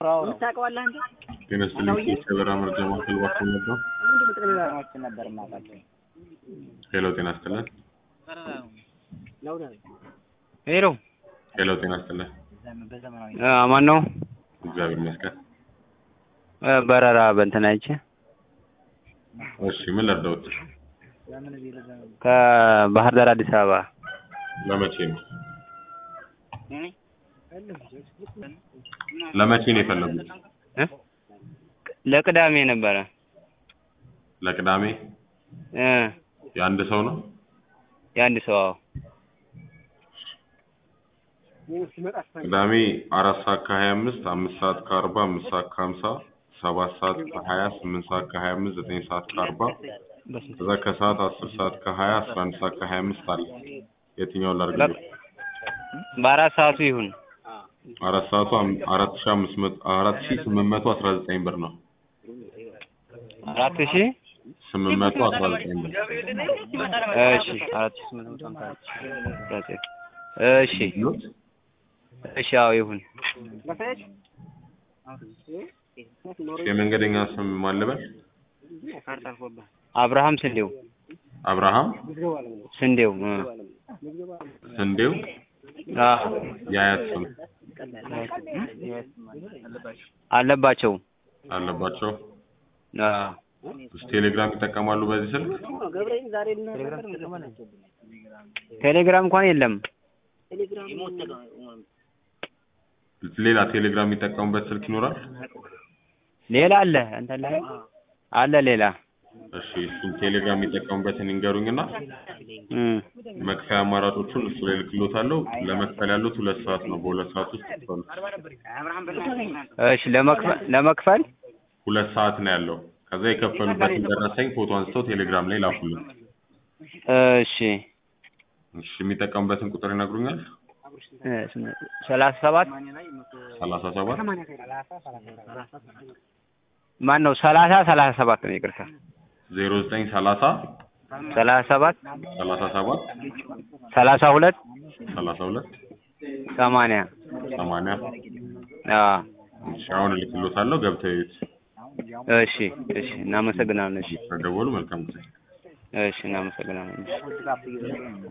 ታውቀዋለህ አንተ? ጤና ይስጥልኝ ከበራ መረጃ ማዕከል እባክዎ ነበር። ምንድን ነበር የማውቃቸው? ሄሎ ጤና ይስጥልን። ሄሎ ሄሎ ጤና ይስጥልን። በዘመናዊ ማን ነው? እግዚአብሔር ይመስገን። በረራ በእንትን አይቼ እሺ ምን ልርዳዎት? ከባህር ዳር አዲስ አበባ ለመቼ ነው? ለመቼ ነው የፈለጉት? እ? ለቅዳሜ ነበረ ለቅዳሜ እ የአንድ ሰው ነው? የአንድ ሰው አዎ። ቅዳሜ አራት ሰዓት ከሀያ አምስት አምስት ሰዓት ከአርባ አምስት ሰዓት ከሀምሳ ሰባት ሰዓት ከሀያ ስምንት ሰዓት ከሀያ አምስት ዘጠኝ ሰዓት ከአርባ ከዛ ከሰዓት አስር ሰዓት ከሀያ አስራ አንድ ሰዓት ከሀያ አምስት አለ። የትኛውን ላድርግልህ? በአራት ሰዓቱ ይሁን አራት ሰዓቱ አም- አራት ሺህ አምስት መቶ አራት ሺህ ስምንት መቶ አስራ ዘጠኝ ብር ነው። አራት ሺህ ስምንት መቶ አስራ ዘጠኝ ብር እሺ አራት ሺህ ስምንት መቶ ሃምሳ አራት ሺህ እሺ እሺ አዎ ይሁን የመንገደኛ ስም ማን ልበል? አብርሃም ስንዴው አብርሃም ስንዴው እ ስንዴው አዎ የአያት ስም አለባቸው አለባቸው። አዎ እሺ ቴሌግራም ይጠቀማሉ በዚህ ስልክ? ቴሌግራም እንኳን የለም ሌላ ቴሌግራም የሚጠቀሙበት ስልክ ይኖራል? ሌላ አለ እንትን ላይ አለ ሌላ እሺ እሱን ቴሌግራም የሚጠቀሙበትን ይንገሩኝና እ መክፈያ አማራጮቹን እሱ ላይ ልክሎታለሁ። ለመክፈል ያሉት ሁለት ሰዓት ነው። በሁለት ሰዓት ውስጥ ይክፈሉ። እሺ ለመክፈል ለመክፈል ሁለት ሰዓት ነው ያለው። ከዛ የከፈሉበትን ደረሰኝ ፎቶ አንስተው ቴሌግራም ላይ ላኩልን። እሺ እሺ የሚጠቀሙበትን ቁጥር ይነግሩኛል? እ ሰላሳ ሰባት ሰላሳ ሰባት ማን ነው ሰላሳ ሰላሳ ሰባት ነው ይቅርታ ዜሮ ዘጠኝ ሰላሳ ሰላሳ ሰባት ሰላሳ ሰባት ሰላሳ ሁለት ሰላሳ ሁለት ሰማንያ ሰማንያ አዎ እሺ አሁን እልክሎታለሁ። ገብተው ይዩት። እሺ እሺ እናመሰግናለን እሺ ከደወሉ መልካም ጊዜ። እሺ እናመሰግናለን